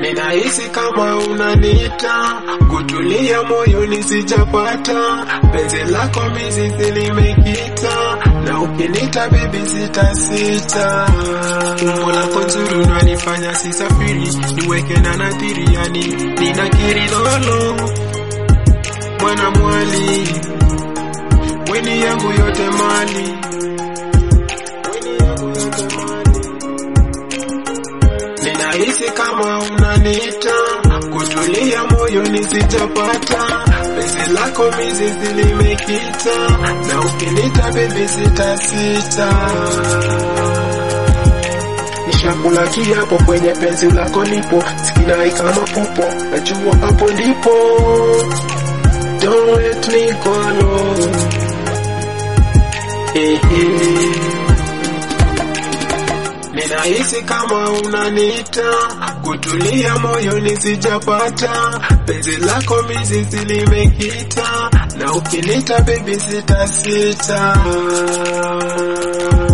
Ninahisi kama unaniita, kutulia moyoni sijapata, penzi lako mizizi limekita, na ukinita baby sita sita. Umbo lako nzuri unanifanya sisafiri, niweke na nadhiri, yani ninakiri lolo, mwana mwali, weni yangu yote mali, weni yangu yote mali. Ninahisi kama unaniita, kutulia moyoni sijapata, penzi lako mizizi limekita, na ukinita baby sita sita. Nishakula kiapo kwenye penzi lako nipo, sikinai kama pupo, najua hapo ndipo. Don't let me go alone. Eh, eh. Ninahisi kama unaniita, kutulia moyoni sijapata, penzi lako mizizi limekita, na ukinita baby sita sita.